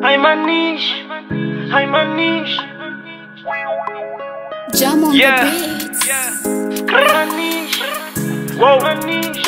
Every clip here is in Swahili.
Haimanishi, haimanishi, Jam on Yeah. the beats. haimanishi, haimanishi.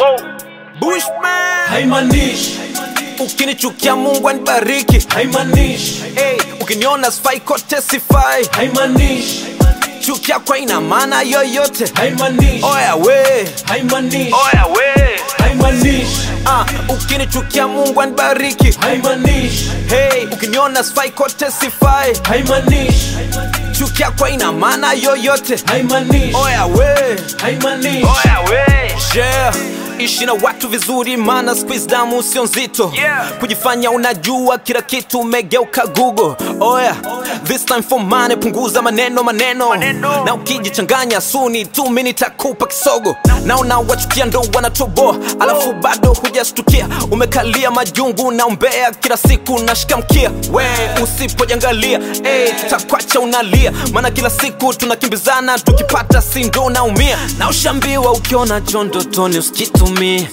Bushman haimanishi ukinichukia Mungu anibariki haimanishi hey, ukiniona sifai kote sifai haimanishi chukia kwa ina maana yoyote haimanishi oya we haimanishi oya we haimanishi ah, ukinichukia Mungu anibariki haimanishi hey, ukiniona sifai kote sifai haimanishi chukia kwa ina maana yoyote haimanishi oya we haimanishi oya we yeah. ishi na watu vizuri maana squeeze damu sio nzito Yeah. kujifanya unajua kila kitu umegeuka google oya this time for money punguza maneno maneno, Maneno. na ukijichanganya suni tu mi nitakupa kisogo naona wachukia ndo wanatoboa alafu bado hujastukia umekalia majungu na umbea kila siku nashika mkia we usipojangalia hey, tutakwacha unalia maana kila siku tunakimbizana tukipata sindo naumia na ushambiwa ukiona chondotoni usikitumie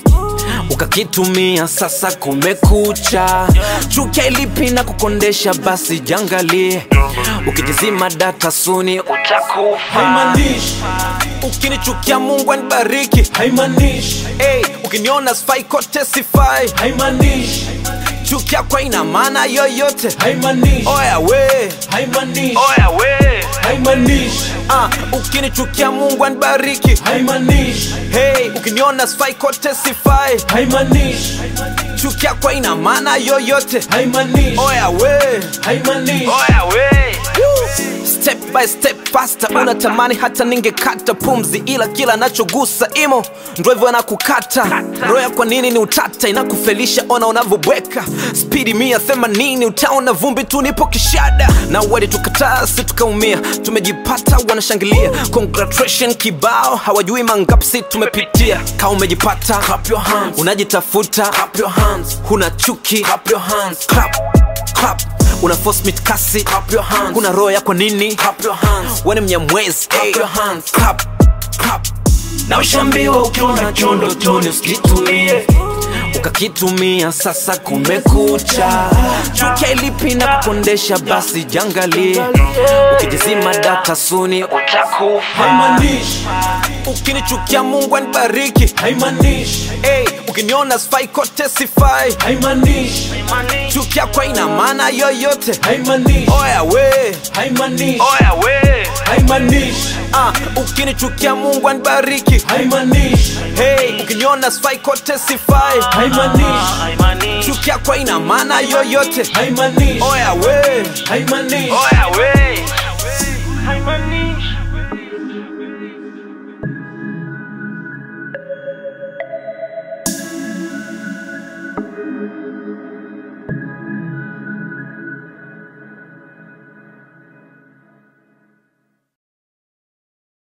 ukakitumia sasa kumekucha chukia ilipi na kukondesha basi jangalie ukijizima data suni utakufa haimanishi ukinichukia mungu anibariki haimanishi hey, ukiniona sifai kote sifai haimanishi chukia kwa ina maana yoyote haimanishi oya we haimanishi oya we haimanishi ah, ukinichukia mungu anibariki haimanishi hey, ukiniona sifai kote sifai haimanishi chukia kwa ina maana yoyote haimanishi oya we haimanishi oya we step by step faster unatamani hata ningekata pumzi ila kila nachogusa imo ndo hivyo anakukata roya kwa nini ni utata inakufelisha ona unavyobweka spidi mia themanini utaona vumbi tu nipo kishada na wadi tukataa si tukaumia tumejipata wanashangilia congratulation kibao hawajui mangapsi tumepitia ka umejipata clap your hands. unajitafuta clap your hands. huna chuki clap your hands. clap, clap una force meet kasi clap your hands kuna roho yako nini clap your hands wewe ni mnyamwezi clap your hands clap clap na ushambiwa ukiona chondo toni usikitumie ukakitumia sasa kumekucha chukia ilipi na kukondesha basi jangalie ukijizima data suni utakufa haimanishi ukinichukia mungu anibariki haimanishi hey, ukiniona sifai kote sifai haimanishi chukia kwa ina maana yoyote haimanishi oya we haimanishi oya we haimanishi ah, ukinichukia mungu anibariki haimanishi hey, ukiniona sifai kote sifai haimanishi Haimanishi, chukia kwa ina maana yoyote haimanishi oya we haimanishi oya we